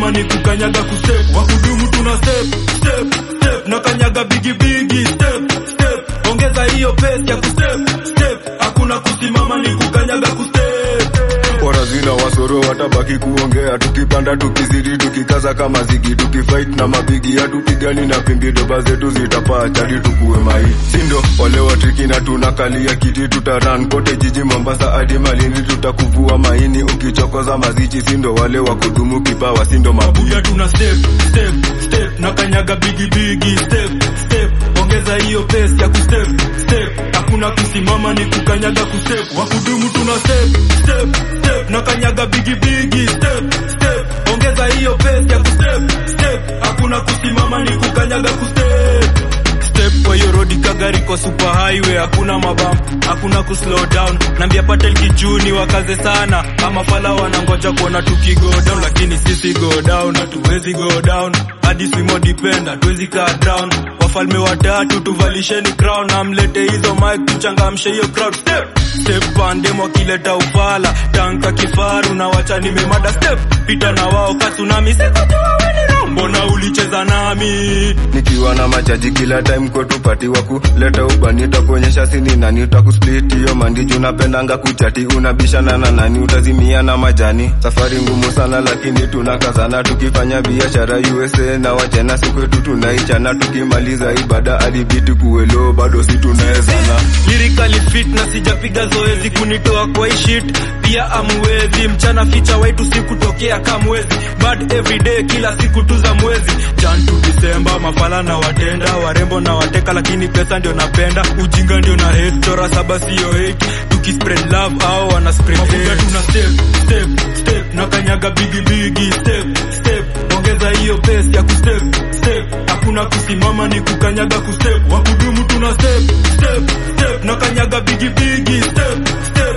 kusimama ni kukanyaga kustep wakudumu tuna step step step na kanyaga bigi bigi step step ongeza hiyo pace ya kustep step hakuna kusimama ni kukanyaga kustep Warazina wasoro watabaki kuongea, tukipanda tukizidi, tukikaza kama zigi, tukifight na mabigi, hatupigani na pimbi, doba zetu zitapaa chali, tukuwe mai sindo wale watriki na tunakalia kiti, tutaran kote jiji Mombasa hadi Malindi, tutakuvua maini ukichokoza mazichi, sindo wale wa kudumu kipawa, sindo mabuya Mabuya tuna step step step na kanyaga bigi bigi step step ongeza hiyo pace ya kustep step hakuna kusimama ni kukanyaga kustep wakudumu tuna step step step na kanyaga bigi bigi step step ongeza hiyo pace ya kustep step hakuna kusimama ni kukanyaga kustep step kwa hiyo rodi kagari kwa super highway hakuna mabam hakuna kuslow down nambia patel kichuni wakaze sana ama fala wanangoja kuona tukigo down lakini sisi go down hatuwezi go down hadi swimo depend hatuwezi cut down wafalme watatu tuvalisheni crown na mlete hizo mic tuchangamshe hiyo crowd step step pandem wakileta ufala tanka kifaru na wacha nimemada step pita na wao kasunami sikujua weni wrong. mbona ulicheza nami nikiwa na machaji kila time kotupatiwa kuleta ubani utakuonyesha sini nani utakusplit hiyo mandiji unapendanga kuchati unabishana na nani utazimia na majani safari ngumu sana lakini tunakazana tukifanya biashara USA na wachana sikwetu tunaichana tukimaliza ibada hadi biti kuwelo bado si tunawezana lyrically fit na sijapiga zoezi kunitoa kwa hii shit pia amwezi mchana ficha waitu sikutokea kamwezi bad everyday kila siku tu za mwezi jan to disemba mafala na watenda warembo na wateka lakini pesa ndio napenda ujinga ndio na hate chora saba sio hate tukispread love au wana spread hate tuna step step step na kanyaga bigi bigi step step ongeza hiyo pace ya kustep step hakuna kusimama ni kukanyaga kustep wakudumu tuna step step step na kanyaga bigi bigi step step